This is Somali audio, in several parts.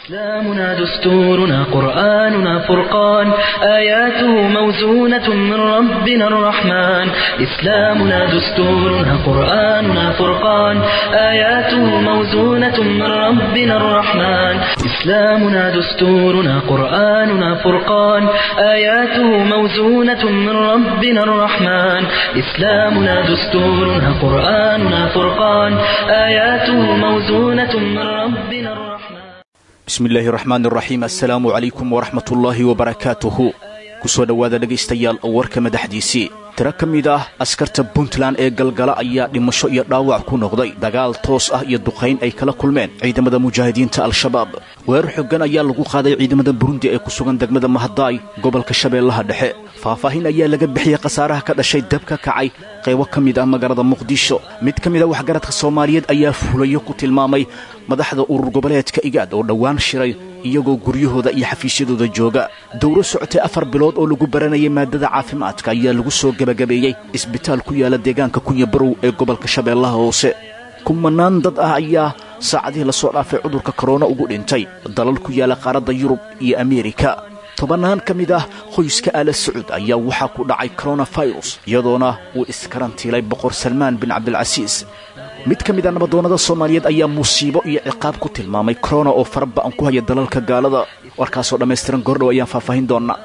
إسلامنا دستورنا قرآننا فرقان آياته موزونة من ربنا الرحمن إسلامنا دستورنا قرآننا فرقان آياته موزونة من ربنا الرحمن إسلامنا دستورنا قرآننا فرقان آياته موزونة من ربنا الرحمن إسلامنا دستورنا قرآننا فرقان آياته موزونة من ربنا الرحمن bismi illaahi raxmaan iraxiim assalaamu calaykum waraxmatullaahi wabarakaatuhu ku soo dhowaada dhegaystayaal warka madaxdiisii tiro ka mid ah askarta puntland ee galgala ayaa dhimasho iyo dhaawac ku noqday dagaal toos ah iyo duqayn ay kala kulmeen ciidamada mujaahidiinta al-shabaab weerar xoogan ayaa lagu qaaday ciidamada burundi ee ku sugan degmada mahadaay gobolka shabeellaha dhexe faahfaahin ayaa laga bixiyey khasaaraha ka dhashay dab ka kacay qaybo ka mid ah magaalada muqdisho mid ka mid ah waxgaradka soomaaliyeed ayaa fulayo ku tilmaamay madaxda urur goboleedka igaad oo dhowaan shiray iyagoo guryahooda iyo xafiisyadooda jooga dowro socotay afar bilood oo lagu baranayay maadada caafimaadka ayaa lagu soo gebagabeeyey isbitaal ku yaala deegaanka kunya barow ee gobolka shabeellaha hoose kumanaan dad ah ayaa saacadihii lasoo dhaafay cudurka korona ugu dhintay dalal ku yaala qaaradda yurub iyo ameerika tobannaan ka mid ah qoyska aala sacuud ayaa waxaa ku dhacay koronafirus iyadoona uu iskarantiilay boqor salmaan bin cabdilcasiis mid ka mid a nabadoonnada soomaaliyeed ayaa musiibo iyo ciqaab ku tilmaamay korona oo fara ba'an ku haya dalalka gaalada warkaasoo dhammaystiran gordhow ayaan faahfaahin doonnaa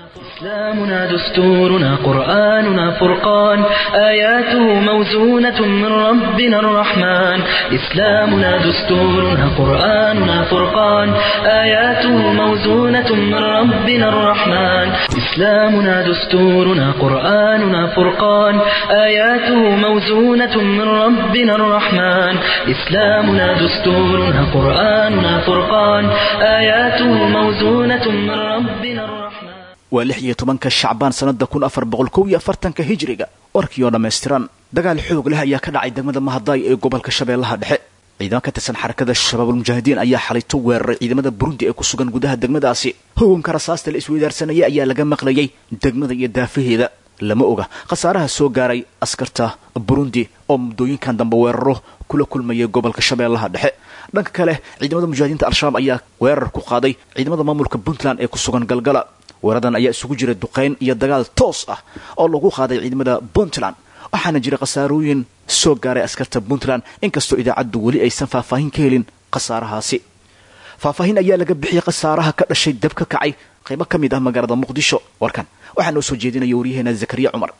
إسلامنا دستورنا قرآننا فرقان آياته موزونة من ربنا الرحمن إسلامنا دستورنا قرآننا فرقان آياته موزونة من ربنا الرحمن إسلامنا دستورنا قرآننا فرقان آياته موزونة من ربنا الرحمن إسلامنا دستورنا قرآننا فرقان آياته موزونة من ربنا الرحمن waa lix iyo tobanka shacbaan sannada kun afar boqol kow iyo afartanka hijiriga warkii oo dhammaystiran dagaal xoog leh ayaa ka dhacay degmada mahadaay ee gobolka shabeellaha dhexe ciidamo ka tirsan xarakada shabaabulmujaahidiin ayaa xalito weeraray ciidamada burundi ee ku sugan gudaha degmadaasi hugunka rasaasta la isweydaarsanayay ayaa laga maqlayay degmada iyo daafaheeda lama oga khasaaraha soo gaaray askarta burundi oo muddooyinkan dambe weeraro kula kulmayay gobolka shabeellaha dhexe dhanka kale ciidamada mujaahidiinta al-shabaab ayaa weerar ku qaaday ciidamada maamulka puntland ee ku sugan galgala weeradan ayaa isugu jira duqayn iyo dagaal toos ah oo lagu qaaday ciidamada puntland waxaana jira khasaarooyin soo gaaray askarta puntland inkastoo idaacaddu weli aysan faahfaahin ka helin khasaarahaasi faahfaahin ayaa laga bixiyey khasaaraha ka dhashay dab ka kacay qaybo ka mid ah magaalada muqdisho warkan waxaa noo soo jeedinaya waryaheena zakariya cumar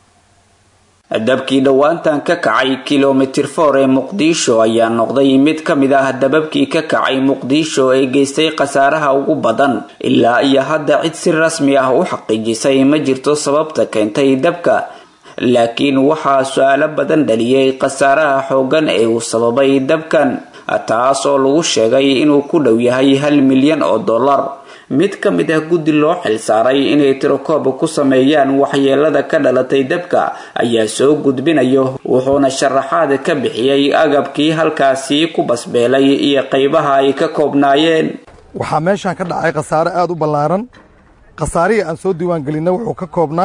dabkii dhowaantan ka kacay kilomitir for ee muqdisho ayaa noqday mid ka mid ah dababkii ka kacay muqdisho ee geystay khasaaraha ugu badan ilaa iyo hadda cid si rasmi ah u xaqiijisay ma jirto sababta keentay dabka laakiin waxaa su-aalo badan dhaliyay khasaaraha xoogan ee uu sababay dabkan taas oo lagu sheegay inuu ku dhow yahay hal milyan oo dollar mid ka mid ah guddi loo xilsaaray inay tirokoob ku sameeyaan waxyeelada ka dhalatay dabka ayaa soo gudbinayo wuxuuna sharaxaad ka bixiyey agabkii halkaasi ku basbeelay iyo qaybaha ay ka koobnaayeen waxaa meeshaan ka dhacay khasaare aada u ballaaran khasaarihii aan soo diiwaangelinna wuxuu ka koobnaa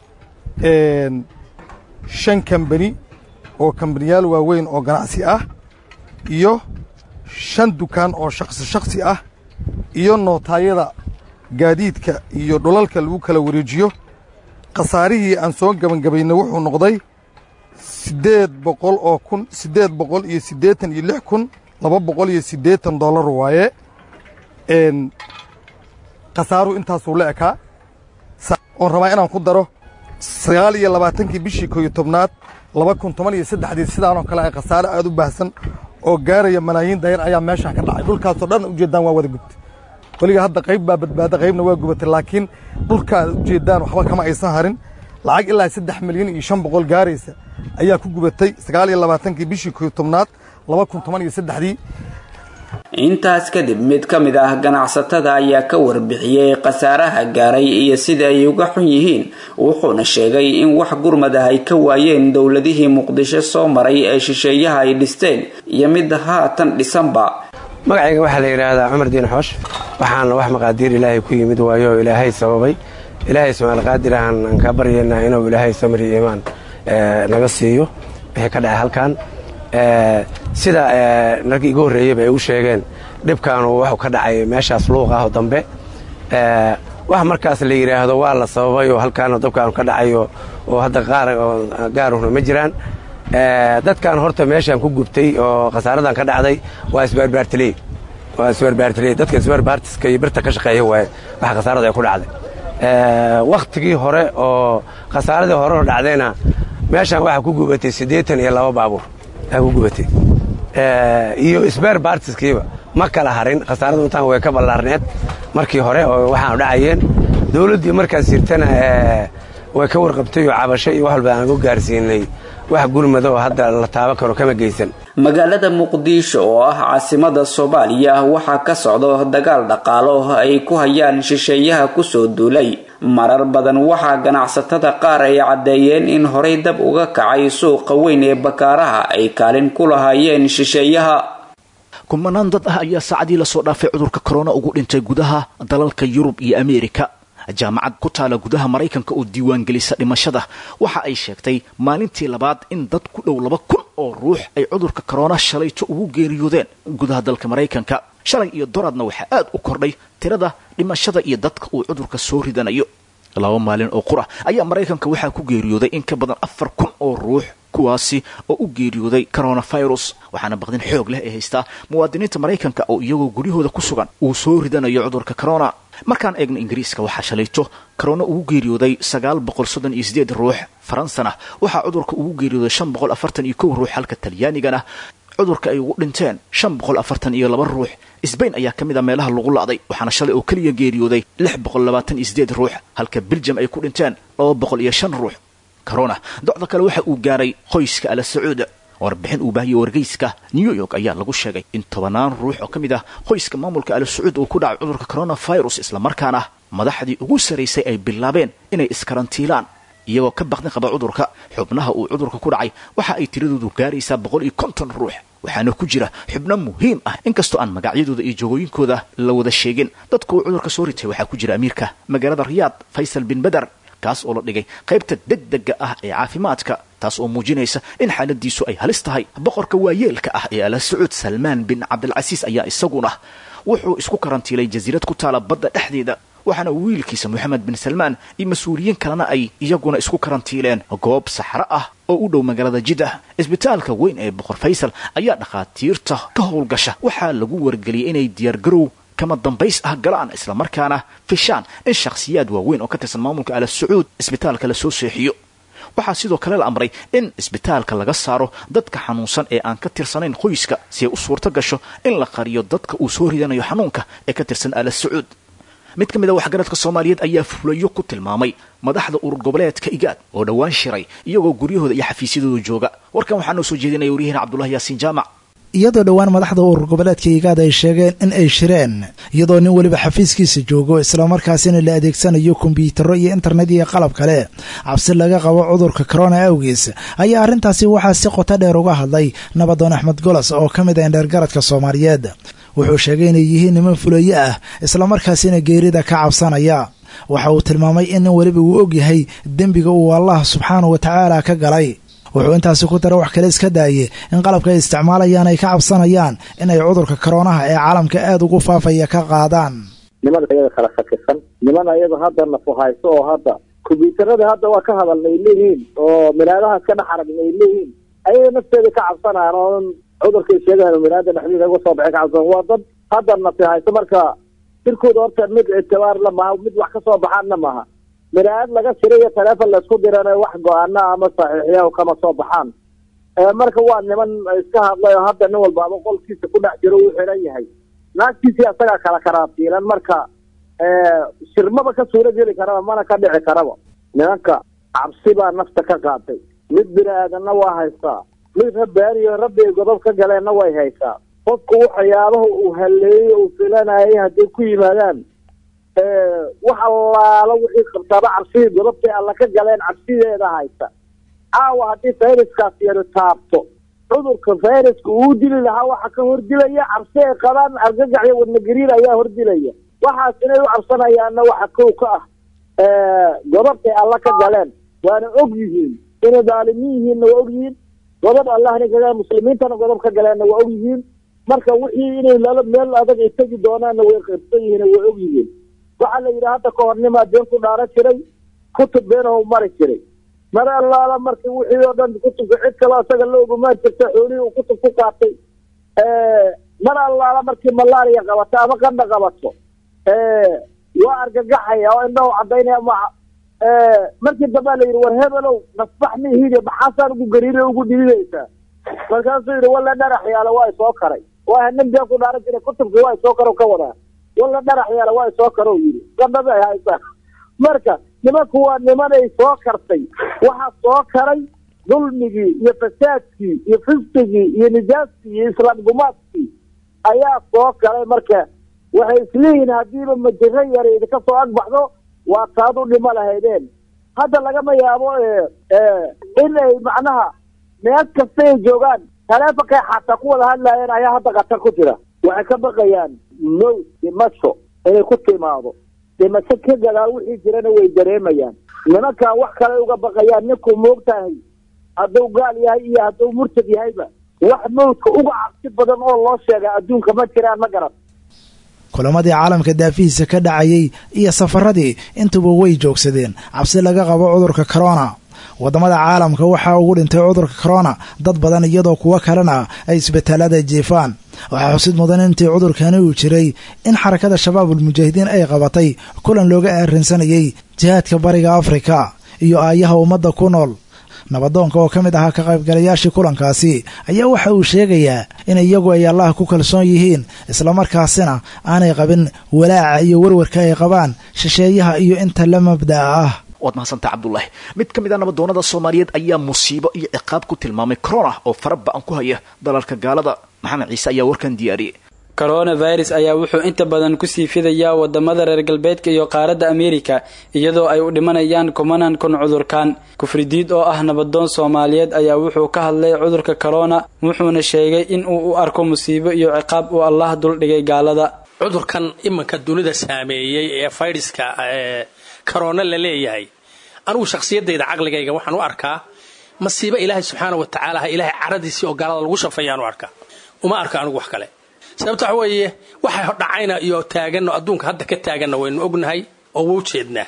shan kambani oo kambaniyaal waaweyn oo ganacsi ah iyo shan dukaan oo shakhsi shakhsi ah iyo nootaayada gaadiidka iyo dhulalka lagu kala wareejiyo khasaarihii aan soo gebangabaynay wuxuu noqday siddeed boqol oo kun siddeed boqol iyo siddeetan iyo lix kun laba boqol iyo siddeetan dollar waaye khasaaruhu intaasuu la ekaa oon rabaa inaan ku daro sagaal iyo labaatankii bishii koo iyo tobnaad laba kun toban iyo saddexdii sidaanoo kale ay khasaare aada u baahsan oo gaaraya malaayiin dayar ayaa meeshaan ka dhacay dhulkaasoo dhan ujeeddaan waa wada gubtay weliga hadda qayb baa badbaada qaybna waa gubatay laakiin dhulka aad ujeeddaan waxba kama aysan harin lacag ilaa saddex milyan iyo shan boqol gaaraysa ayaa ku gubatay sagaal iyo labaatankii bishii koo iyo tobnaad laba kun toban iyo saddexdii intaas kadib mid ka mid ah ganacsatada ayaa ka warbixiyey khasaaraha gaaray iyo sida ay uga xun yihiin wuxuuna sheegay in wax gurmad ah ay ka waayeen dowladihii muqdisho soo maray ee shisheeyaha ay dhisteen iyo mid haatan dhisanba magacayga waxaa la yidhaahdaa cumar diin xoosh waxaana wax maqaadiir ilaahay ku yimid waayo oo ilaahay sababay ilaahay subxaanalqaadir ahaan aan kaa baryaynaa inuu ilaahay samri iimaan naga siiyo wixii ka dhacay halkan sida narkii igu horreeyeyba ay u sheegeen dhibkaanu wuxuu ka dhacay meeshaas luuq ah oo dambe wax markaas la yidhaahdo waa la sababay oo halkaana dabkaanu ka dhacayo oo hadda qaar gaaruna ma jiraan dadkan horta meeshaan ku gubtay oo khasaaradan ka dhacday waa isbaarbaartiley waa isbaarbaartiley dadka isbaarbaartiska iyo birta ka shaqeeya waaye waxa khasaarada ay ku dhacday wakhtigii hore oo khasaaradii hore oo dhacdayna meeshaan waxaa ku gubatay siddeetan iyo laba baabuur aa ku gubatay iyo isbaar baartiskiiba ma kala harin khasaaradu intaan way ka ballaarneed markii hore oo waxaanu dhacayeen dawladdii markaas jirtana way ka warqabtay oo cabasho iyo wax walba aan ku gaarsiinay wax gurmada oo hadda la taaban karo kama geysan magaalada muqdisho oo ah caasimada soomaaliya waxaa ka socdo dagaal dhaqaalo ay ku hayaan shisheeyaha kusoo duulay marar badan waxaa ganacsatada qaar ay caddeeyeen in horay dab uga kacay suuqa weyn ee bakaaraha ay kaalin ku lahaayeen shisheeyaha kumanaan dad ah ayaa saacadii lasoo dhaafay cudurka korona ugu dhintay gudaha dalalka yurub iyo ameerika jaamacad ku taala gudaha maraykanka oo diiwaangelisa dhimashada waxa ay sheegtay maalintii labaad in dad ku dhow laba kun oo ruux ay cudurka korona shalayto ugu geeriyoodeen gudaha dalka maraykanka shalay iyo doradna waxaa aad u kordhay tirada dhimashada iyo dadka uu cudurka soo ridanayo laba maalin oo qura ayaa maraykanka waxaa ku geeriyooday in ka badan afar kun oo ruux kuwaasi oo u geeriyooday coronavirus waxaana baqdin xoog leh ee haystaa muwaadiniinta maraykanka oo iyagoo guryahooda ku sugan uu soo ridanayo cudurka corona markaan eegno ingiriiska waxaa shalayto corona ugu geeriyooday sagaal boqol soddon iyo sideed ruux faransana waxaa cudurka ugu geeriyooday shan boqol afartan iyo kow ruux halka talyaanigana cudurka ay ugu dhinteen shan boqol afartan iyo laba ruux sbain ayaa ka mid a meelaha lagu la'day waxaana shalay oo keliya geeriyooday lix boqol labaatan iyo sideed ruux halka beljam ay ku dhinteen laba boqol iyo shan ruux corona docda kale waxa uu gaaray qoyska ala sacuud warbixin uu baahiyey wargeyska new york ayaa lagu sheegay in tobanaan ruux oo ka mid ah qoyska maamulka ala sacuud uu ku dhacay cudurka coronavirus islamarkaana madaxdii ugu saraysay ay bilaabeen inay iskarantiilaan iyagoo ka baqdin qaba cudurka xubnaha uu cudurka ku dhacay waxa ay tiradoodu gaaraysaa boqol iyo konton ruux waxaana ku jira xubno muhiim ah inkastoo aan magacyadooda iyo jogooyinkooda la wada sheegin dadka uu cudurka soo ritay waxaa ku jira amiirka magaalada riyaad faysal bin beder kaas oo la dhigay qaybta degdega ah ee caafimaadka taas oo muujinaysa in xaaladiisu ay halis tahay boqorka waayeelka ah ee ala sacuud salmaan bin cabdilcasiis ayaa isaguna wuxuu isku karantiilay jasiirad ku taala badda dhexdeeda waxaana wiilkiisa moxamed bin salmaan iyo mas-uuliyiin kalena ay iyaguna isku karantiileen goob saxro ah oo u dhow magaalada jiddah isbitaalka weyn ee boqor faysal ayaa dhakhaatiirta ka howlgasha waxaa lagu wargeliyay inay diyaargarow kama dambays ah galaan islamarkaana fishaan in shakhsiyaad waaweyn oo ka tirsan maamulka ala sacuud isbitaalka la soo seexiyo waxaa sidoo kale la amray in isbitaalka laga saaro dadka xanuunsan ee aan ka tirsanayn qoyska si ay u suurto gasho in la qariyo dadka uu soo ridanayo xanuunka ee ka tirsan ala sacuud mid ka mid a waxgaradka soomaaliyeed ayaa fulayo ku tilmaamay madaxda urur goboleedka igaad oo dhowaan shiray iyagoo guryahooda iyo xafiisyadooda jooga warkan waxaa noo soo jeedinaya waryahiina cabdullahi yaasiin jaamac iyadoo dhowaan madaxda urur goboleedka igaad ay sheegeen in ay shireen iyadoo nin weliba xafiiskiisa joogo islamarkaasina la adeegsanayo kombyutaro iyo internet iyo qalab kale cabsi laga qabo cudurka corona awgiis ayaa arrintaasi waxaa si qoto dheer uga hadlay nabadoon axmed golos oo ka mid ah indheergaradka soomaaliyeed wuxuu sheegay inay yihiin niman fulayo ah islamarkaasina geerida ka cabsanaya waxa uu tilmaamay in nin weliba uu ogyahay dembiga uu allah subxaanahu wa tacaala ka galay wuxuu intaasi ku dara wax kale iska daaye in qalabka ay isticmaalayaan ay ka cabsanayaan inay cudurka koroonaha ee caalamka aada ugu faafaya ka qaadaan niman ayaga kala shakisan niman ayaga hadda nafuhayso oo hadda kombyuutarada hadda waa ka hadalna ay leeyihiin oo milaadahaas ka dhex aragna ay leeyihiin ayaga nafteeda ka cabsanayaan oo cudurkay sheegayan milaada dhexdiisa uga soo baxay ka cabsan waa dad hadda nafihayso marka jirkooda horta mid ictibaar la maha mid wax ka soo baxaanna maaha miraad laga shiray iyo taleefon laisku dirana wax go-aana ama saxiixya kama soo baxaan marka waa niman iska hadlay oo hadda nin walbaaba qolkiisa ku dhex jiro uu xiran yahay naagtiisii asagaa kala karaatiilan marka shirmaba ka suura geli karaba mana ka dhici karaba nimanka cabsi baa nafta ka qaatay mid bini aadanna waa haystaa mid rabbaaniyo rabbi godob ka galeenna way haysaa qofku waxyaabaha uu haleeyey uu filanayay hadday ku yimaadaan wax allaala wixii qabtaaba cabsidii godobtay alla ka galeen cabsideeda haysa caawa haddii fayraskaas yaro taabto cudurka fayraska uu dili lahaa waxa ka hordilaya cabsi ay qabaan argagax iyo wadnagariir ayaa hordilaya waxaas inay u cabsanayaanna waxa kow ka ah godobtay alla ka galeen waana og yihiin inay daalimiin yihiinna waa og yihiin godob allahna kaga muslimiintana godob ka galeenna waa og yihiin marka wixii inay lala meel adag ay tegi doonaanna way qirsan yihiin way og yihiin waxaa la yidhi hadda ka hor nimaa been ku dhaaran jiray kutub beenahu mari jiray mar allaala marka wixii oo dhan kutubka cid kaloo isaga la ogumaan jirta xoolihii uu kutub ku qaatay mar allaala markii malaria qabato ama qandha qabato waa argagaxaya oo indhahu cadaynaya ma markii dambaa la yidhi war hebelow nasbax mihide maxaasaan ugu gariira ugu dhibinaysaa markaasuu yidhi walla dharax yaala waa isoo karay waa nin been ku dhaaran jiray kutubkii waa isoo karo ka wadaa walla dharax yaala waa isoo karo yidhi qandhada ay haysaa marka nimanku waa nimanay soo kartay waxaa soo karay dulmigii iyo fasaadkii iyo fisqigii iyo nijaaskii iyo islaam gumaadkii ayaa soo karay marka waxay isleeyihiin haddiiba majiro yar idinka soo agbaxdo waa taad u dhimo lahaydeen hadda lagama yaabo in ay macnaha meel kasta ay joogaan taleefonkay xataa ku wada hadlaayeen ayaa hadda khatar ku jira waxay ka baqayaan mowd dhimasho inay ku timaado dhimasho ka gadaal wixii jirana way dareemayaan nimankan wax kale uga baqayaan ninkuu moogtahay hadduu gaal yahay iyo hadduu murtad yahayba wax mawdka uga cabsi badan oo loo sheega adduunka ma jiraan ma garan kulamadii caalamka daafihiisa ka dhacayey iyo safaradii intuba way joogsadeen cabsi laga qabo cudurka korona waddamada caalamka waxaa ugu dhintay cudurka korona dad badan iyadoo kuwo kalena ay isbitaalada jiifaan waxaa xusid mudan intii cudurkani uu jiray in xarakada shabaabul mujaahidiin ay qabatay kulan looga aarinsanayey jihaadka bariga afrika iyo aayaha ummadda ku nool nabadoonka oo ka mid ahaa ka qaybgalayaashii kulankaasi ayaa waxa uu sheegayaa in iyagu ay allah ku kalsoon yihiin islamarkaasina aanay qabin walaaca iyo warwarka ay qabaan shisheeyaha iyo inta la mabda'a ah waad mahadsantaa cabdulaahi mid ka mid a nabadoonnada soomaaliyeed ayaa musiibo iyo ciqaab ku tilmaamay corona oo fara ba-an ku haya dalalka gaalada maxamed ciise ayaa warkan diyaariyey coronavirus ayaa wuxuu inta badan kusii fidayaa wadamada reer galbeedka iyo qaaradda ameerika iyadoo ay u dhimanayaan kumanan kun cudurkan kufridiid oo ah nabadoon soomaaliyeed ayaa wuxuu ka hadlay cudurka corona wuxuuna sheegay in uu u arko musiibo iyo ciqaab uu allah duldhigay gaalada cudurkan iminka dunida saameeyey ee fayraska ee corona la leeyahay anugu shakhsiyadayda caqligayga waxaan u arkaa masiibo ilaahay subxaana wa tacaala ha ilaahay caradiisii oo gaalada lagu shafeeyaan u arkaa uma arko anigu wax kale sababta waxa weeye waxa dhacayna iyo taaganno adduunka hadda ka taaganna waynu ognahay oo wau jeednaa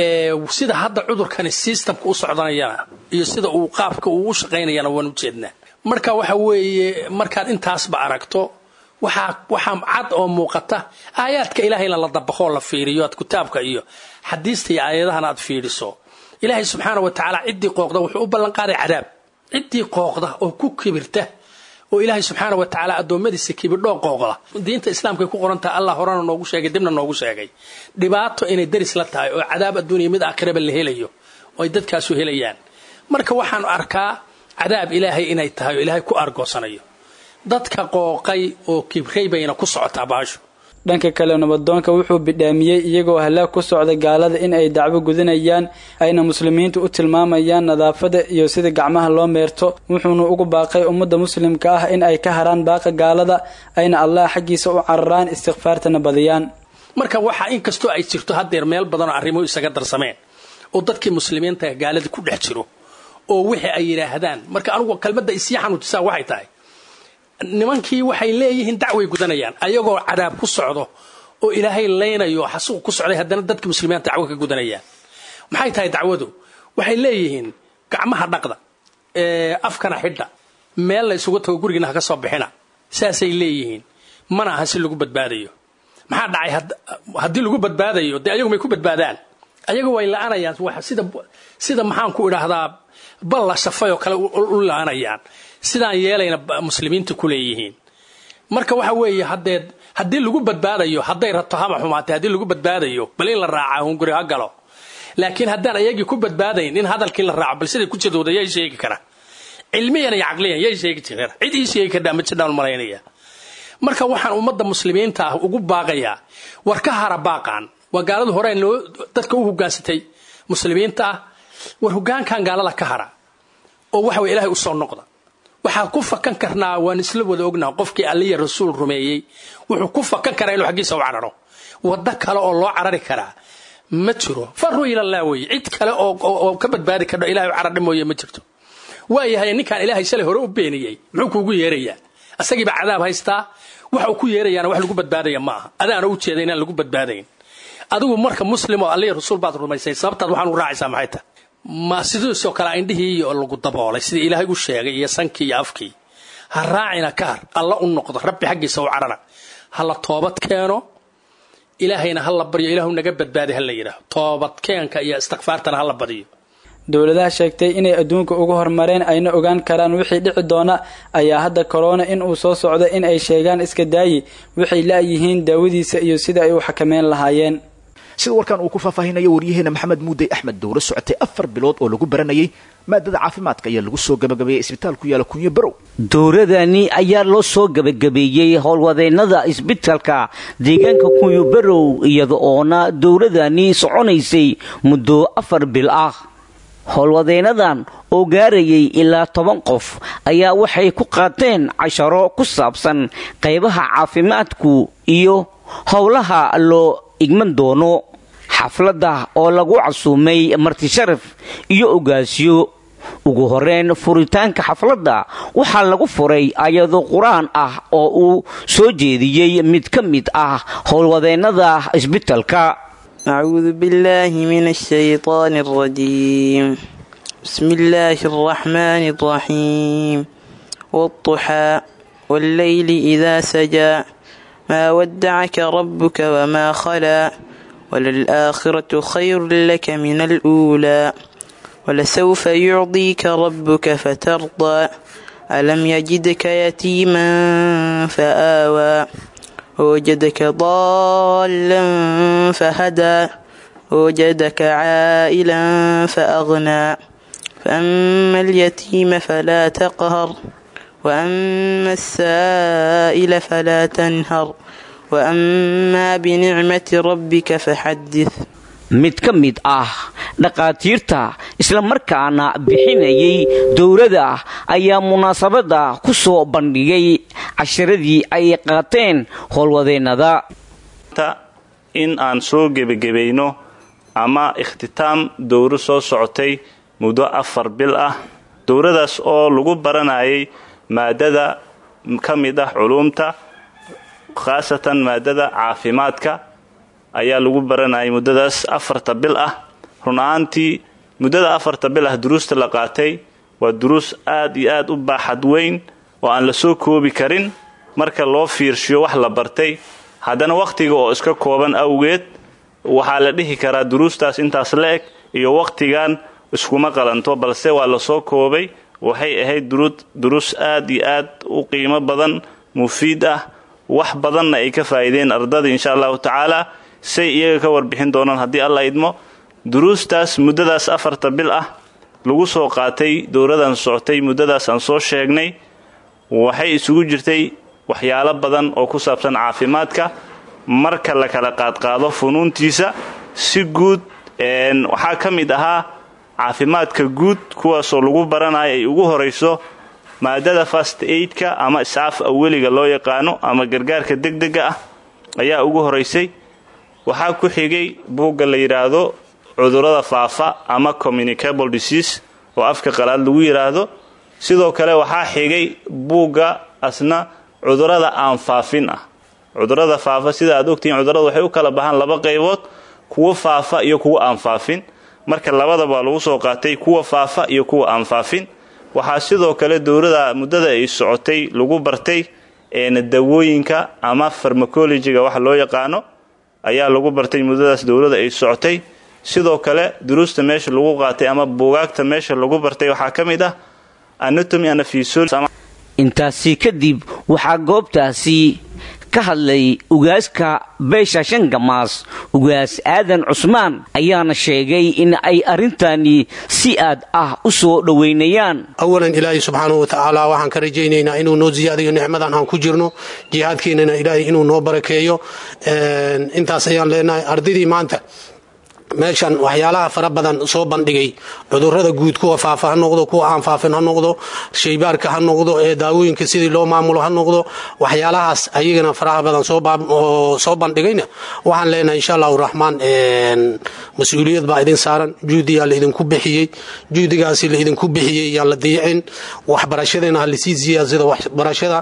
sida hadda cudurkani systemka u socdanayana iyo sida uu qaabka uu u shaqaynayana waan u jeednaa marka waxa weeye markaad intaasba aragto waxaa waxaa cad oo muuqata aayaadka ilaahayna la dabaqoo la fiiriyo aad kitaabka iyo xadiista iyo aayadahana aad fiiriso ilaahay subxaana wa tacaala ciddii qooqda wuxuu u ballanqaaday cadaab ciddii qooqda oo ku kibirta oo ilaahay subxaana wa tacaala addoommadiisa kibidhoo qooqda diinta islaamkay ku qorantaha allah horena noogu sheegay dibna noogu sheegay dhibaato inay daris la tahay oo cadaab adduuniya mid aakhiraba la helayo oo ay dadkaasu helayaan marka waxaan arkaa cadaab ilaahay inay tahay oo ilaahay ku argoosanayo dadka qooqay oo kibray bayna ku socotaa baashu dhanka kale nabadoonka wuxuu bidhaamiyey iyagoo halaag ku socda gaalada in ay dacwo gudinayaan ayna muslimiintu u tilmaamayaan nadaafada iyo sida gacmaha loo meerto wuxuuna ugu baaqay ummadda muslimka ah in ay ka haraan baaqa gaalada ayna allah xaggiisa u cararaan istikfaartana badiyaan marka waxa inkastoo ay jirto haddeer meel badanoo arrimuhu isaga darsameen oo dadkii muslimiinta gaalada ku dhex jiro oo wixii ay yidhaahdaan marka anugu kelmadda isii xanuujisaa waxay tahay nimankii waxay leeyihiin dacway gudanayaan ayagoo cadaab ku socdo oo ilaahay laynayo xasuuq ku socday haddana dadka muslimiinta dacwo ka gudanayaan maxay tahay dacwadu waxay leeyihiin gacmaha dhaqda afkana xidha meel la isugu tago gurigiina ha ka soo bixina saasay leeyihiin mana aha si lagu badbaadayo maxaa dhacay haddii lagu badbaadayo dee ayagu may ku badbaadaan ayagu way la-anayaan sida sida maxaan ku idhaahdaa bal la shafay oo kale u la-anayaan sidaan yeelayna muslimiinta ku leeyihiin marka waxa weeye hadeed haddii lagu badbaadayo hadday rabto haba xumaatay haddii lagu badbaadayo bal in la raaca hunguri ha galo laakiin haddaan ayagii ku badbaadayn in hadalkii la raaco bal siday ku jadooda yay sheegi kara cilmiyan iyo caqliyan yay sheegi kara cid ii sheegi kardhaa ma jiraan malaynaya marka waxaan ummadda muslimiinta ah ugu baaqayaa war ka hara baaqaan waa gaaladu hore loo dadka u hogaansatay muslimiinta ah war hogaankan gaalada ka hara oo waxa weye ilahay usoo noqda waxaan ku fakan karnaa waan isla wada ognaa qofkii alliya rasuul rumeeyey wuxuu ku fakan karaa inuu xaggiisa u cararo waddo kale oo loo carari karaa ma jiro faruu ilallah weye cid kale oo ka badbaadi kardho ilahay u carardhi mooye ma jirto waayahay ninkaan ilaahay shalay hore u beeniyey muxuu kuugu yeerayaa asagiibaa cadaab haystaa waxa uu ku yeerayaana wax lagu badbaadaya ma aha adaana u jeeda inaan lagu badbaadayn adigu marka muslim oo allihii rasuul baad rumaysay sababtaad waxaan u raacaysaa maxay tahay ma sidiisoo kale indhihii lagu daboolay sidii ilaahay u sheegay iyo sankii iyo afkii ha raacina ka har alla u noqdo rabbi xaggiisa u carana ha la toobad keeno ilaahayna ha la baryo ilaahu naga badbaadi ha la yidhaaho toobadkeenka iyo istikfaartana ha la badiyo dowladaha sheegtay inay adduunka uga hormareen ayna ogaan karaan wixii dhici doona ayaa hadda korona in uu soo socdo in ay sheegaan iska daayi waxay la'yihiin daawadiisa iyo sida ay u xakameyn lahaayeen sida warkan uu ku faahfaahinayo waryaheena maxamed muudey axmed dowlo socotay afar bilood oo lagu baranayay maadada caafimaadka ayaa lagu soo gabagabeeyey isbitaal ku yaala kunyo barow dowladani ayaa loo soo gabagabeeyey howlwadeennada isbitaalka deegaanka kunyo barow iyada oona dowladani soconaysay muddo afar bil ah howlwadeennadan oo gaarayay ilaa toban qof ayaa waxay ku qaateen casharo ku saabsan qaybaha caafimaadku iyo howlaha loo igman doono xafladda oo lagu casuumay martisharaf iyo ogaasyo ugu horeyn furitaanka xafladda waxaa lagu furay ayado qur-aan ah oo uu soo jeediyey mid ka mid ah howlwadeennada isbitalka أعوذ بالله من الشيطان الرجيم بسم الله الرحمن الرحيم والضحى والليل إذا سجى ما ودعك ربك وما خلا وللآخرة خير لك من الأولى ولسوف يعطيك ربك فترضى ألم يجدك يتيما فآوى ووجدك ضالا فهدى ووجدك عائلا فأغنى فأما اليتيم فلا تقهر وأما السائل فلا تنهر وأما بنعمة ربك فحدث mid ka mid ah dhakhaatiirta islamarkaana bixinayay dowladda ayaa munaasabadda ku soo bandhigay casharadii ay qaateen howlwadeennada in aan soo gebagebayno ama ikhtitaam dowro soo socotay muddo afar bil ah dowradaas oo lagu baranayay maadada ka mid ah culuumta khaasatan maadada caafimaadka ayaa lagu baranayay muddadaas afarta bil ah run ahaantii muddada afarta bil ah duruusta la qaatay waa duruus aad iyo aad u baaxad weyn oo aan la soo koobi karin marka loo fiirshiyo wax la bartay haddana wakhtiga oo iska kooban awgeed waxaa la dhihi karaa duruustaas intaas la eg iyo wakhtigan iskuma qalanto balse waa lasoo koobay waxay ahayd duruus aad iyo aad u qiimo badan mufiid ah wax badanna ay ka faa'iideen ardada insha allahu tacaala say iyaga ka warbixin doonaan haddii alla idmo duruustaas muddadaas afarta bil ah lagu soo qaatay dowladan socotay muddadaas aan soo sheegnay waxay isugu jirtay waxyaalo badan oo ku saabsan caafimaadka marka la kala qaadqaado funuuntiisa si guud waxaa ka mid ahaa caafimaadka guud kuwaasoo lagu baranayo ay ugu horayso maadada fast aidka ama iscaaf aweliga loo yaqaano ama gargaarka degdega ah ayaa ugu horaysay waxaa ku xigay buugga la yidhaahdo cudurrada faafa ama communicable disease oo afka qalaad lagu yidhaahdo sidoo kale waxaa xigay buugga asna cudurrada aan faafin ah cudurrada faafa sida aad ogtihiin cudurrada waxay u kala baxaan laba qaybood kuwa faafa iyo kuwa aan faafin marka labadaba lagu soo qaatay kuwa faafa iyo kuwa aan faafin waxaa sidoo kale dowlada muddada ay socotay lagu bartay dawooyinka ama farmacologiga waxa loo yaqaano ayaa lagu bartay muddadaas dowlada ay socotay sidoo kale duruusta meesha lagu qaatay ama buugaagta meesha lagu bartay waxaa ka mid ah anatomy and physiology intaasi kadib waxaa goobtaasi ka hadlay ugaaska beesha shangamaas ugaas aadan cusmaan ayaana sheegay in ay arrintani si aad ah u soo dhowaynayaan awalan ilaahay subxaanahu wa tacaala waxaan ka rajaynaynaa inuu noo siyaadayo nicmadan aan ku jirno jihaadkeenana ilaahay inuu noo barakeeyo intaas ayaan leenahay ardaydii maanta meeshan waxyaalaha fara badan soo bandhigay cudurada guud kuwa faafa ha noqdo kuwa aan faafin ha noqdo shaybaarka ha noqdo ee daawooyinka sidii loo maamulo ha noqdo waxyaalahaas ayagana faraha badan soo bandhigayna waxaan leenahay insha allahu raxmaan mas-uuliyad baa idin saaran juhdiyaa la idinku bixiyey juhdigaasi la idinku bixiyey yaan la diicin waxbarashadana ha lasii siyaasado waxbarashada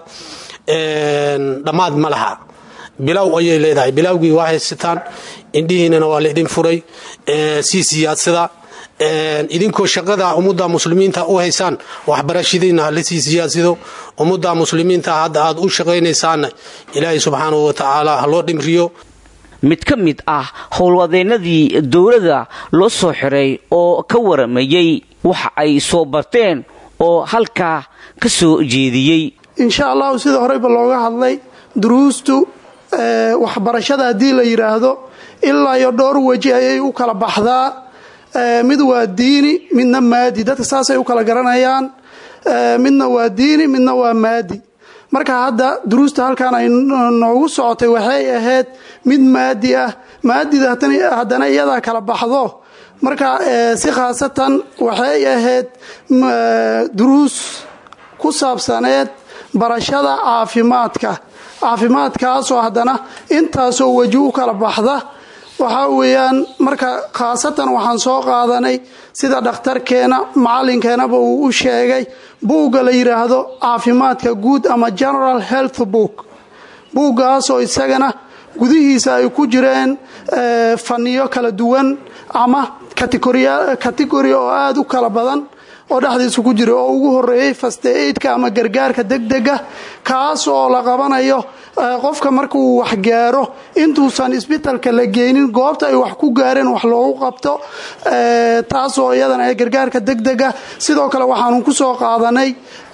dhammaad ma laha bilow ayay leedahay bilowgii waa haysataan indhihiinana waa la idin furay sii siyaadsada idinkoo shaqada ummadda muslimiinta u haysaan waxbarashadiina ha lasii siyaasido ummadda muslimiinta hadda aad u shaqaynaysaanna ilaahay subxaanahu wa tacaala ha loo dhimriyo mid ka mid ah howlwadeennadii dowladda loo soo xiray oo ka waramayey waxa ay soo barteen oo halkaa ka soo jeediyey insha allahu sida horeyba looga hadlay duruustu waxbarashada haddii la yidhaahdo ilaa iyo dhowr weji ayay u kala baxdaa mid waa diini midna maadi dadka saasay u kala garanayaan midna waa diini midna waa maadi marka hadda duruusta halkan ay noogu socotay waxay ahayd mid maadi ah maadida haddana iyadaa kala baxdo marka si khaasatan waxay ahayd duruus ku saabsaneed barashada caafimaadka caafimaadkaasoo haddana intaasoo weji u kala baxda waxaa weeyaan marka khaasatan waxaan soo qaadanay sida dhakhtarkeena macalinkeenaba uu u sheegay buugga la yidhaahdo caafimaadka guud ama general health book buuggaasoo isagana gudihiisa ay ku jireen faniyo kala duwan ama kategori oo aada u kala badan oo dhexdiisa ku jira oo ugu horeeyey faste aidka ama gargaarka degdega kaas oo la qabanayo qofka marka uu wax gaaro intuusan isbitalka la geynin goobta ay wax ku gaareen wax loogu qabto taasoo iyadana ee gargaarka degdega sidoo kale waxaanu ku soo qaadanay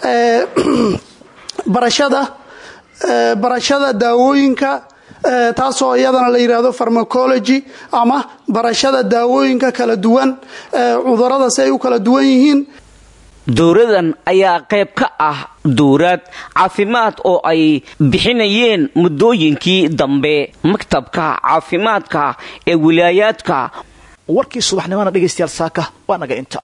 barashada barashada daawooyinka taasoo iyadana la yidhaahdo farmacology ama barashada daawooyinka kala duwan cudurada si ay u kala duwan yihiin dowradan ayaa qayb ka ah dowrad caafimaad oo ay bixinayeen muddooyinkii dambe maktabka caafimaadka ee wilaayaadka warkii subaxnimona dhegaystayaal saaka waa naga inta